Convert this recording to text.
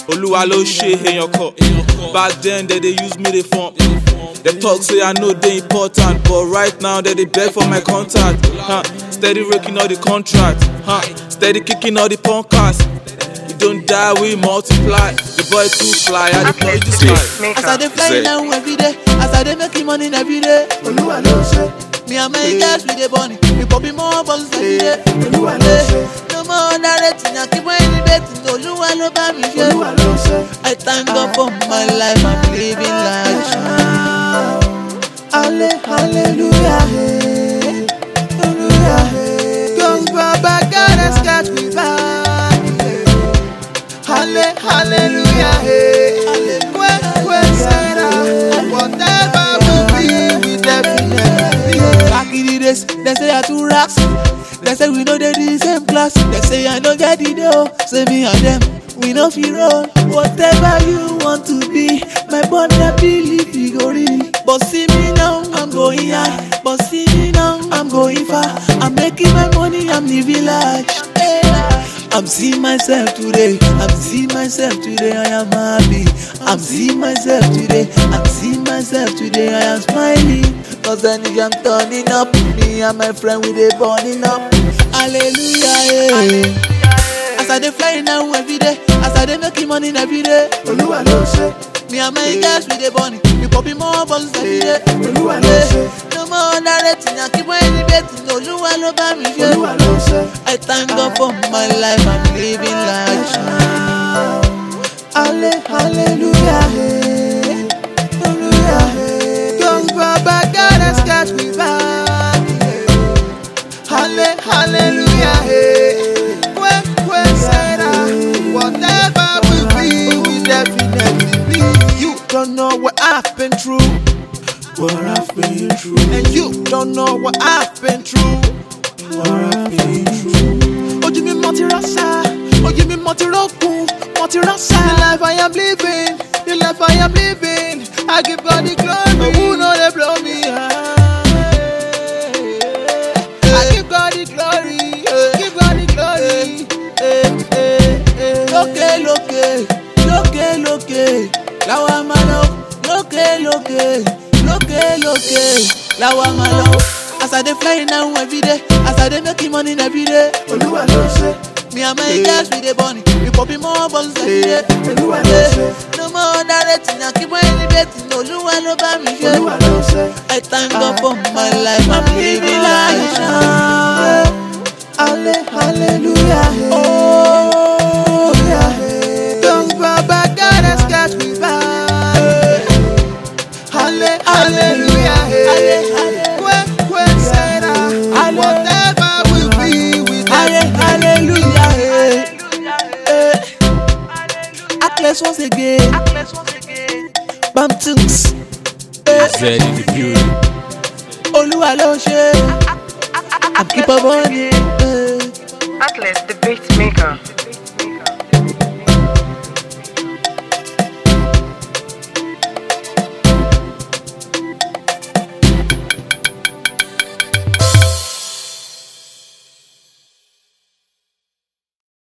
olúwa ló ṣe èèyàn kọ back then they dey use me dey form dem talk say i no dey important but right now they dey beg for my contact huh. steady raking all the contract huh. steady kicking all the podcast we don die we multiply the boy too fly i dey play this life. As I dey fly now every day, as I dey making money every day. Olúwa ló ṣe. Me and my guys we dey burn it, we popping more bottles every day. Olúwa ló ṣe. No more underrating, I keep on elevating. Olúwa ló bá mi ṣe. Olúwa ló ṣe. I thank God for my life, I'm living life. Ale, hallelujah, hey. Hallelujah, hey. Cause Baba God has got me back. hey. Halle, hallelujah, hey. When, when Sarah, whatever will be, we definitely be. Back in the days, they say I too racks. They say we know they the same class. They say I don't get the dough. Say me and them, we no feel roll. Whatever you want to be, my body believe you go real. But see me now, I'm going high. But see me now, I'm going far. I'm making my money, I'm living large. Hey. I'm seeing myself today. I'm seeing myself today. I am happy. I'm seeing myself today. I'm seeing myself today. I am smiling. Cause the nigga I'm turning up. Me and my friend we dey burning up. Hallelujah. Yeah. As I dey flying now every day. As I dey making money every day. Olúwa ló ṣe. Me and my guys we dey burning. We popping more bottles every day. Olúwa ló ṣe. No more underrating. I keep on elevating. Olúwa ló bá mi ṣe. Olúwa ló ṣe. I thank God for my life. I'm living life. Ale, hallelujah, hey. Hallelujah, hey. Cause Baba God has got me back. hey. Halle, hallelujah, hey. When, when Sarah, whatever will be, we definitely be. You don't know what I've been through. What I've been through. And you don't know what I've been through. What I've been through. Ojú mi mọ ti rọ́ṣà, ojú mi mọ ti rọ́kùn, mọ ti rọ́ṣà. The life I am living, the life I am living, I give God the glory. Who know they blow me high? I give God the glory, give God the glory. Eh, eh, eh. lókè lókè lókè lókè làwa máa lọ lókè lókè lókè lókè làwa máa lọ. as i dey fly now every day as i dey making money every day. Olúwa ló ṣe, me and my guys we dey burning we popping more bottles every day. Olúwa ló ṣe, no more underrating i keep on elevating olúwa ló bá mi ṣe. Olúwa ló ṣe. i thank God for my life i'm living life. Ale, hallelujah, hey. Oh, yeah, hey. Cause Baba God has got me back. Halle, hallelujah, hey. When, when Sarah, whatever will be, we Halle- hallelujah. eh. Eh. Atlas once again. Bam Tunks. Eh. Zed in the building. Olúwa ló ṣe. I keep on running. Eh. Atlas, the beat maker.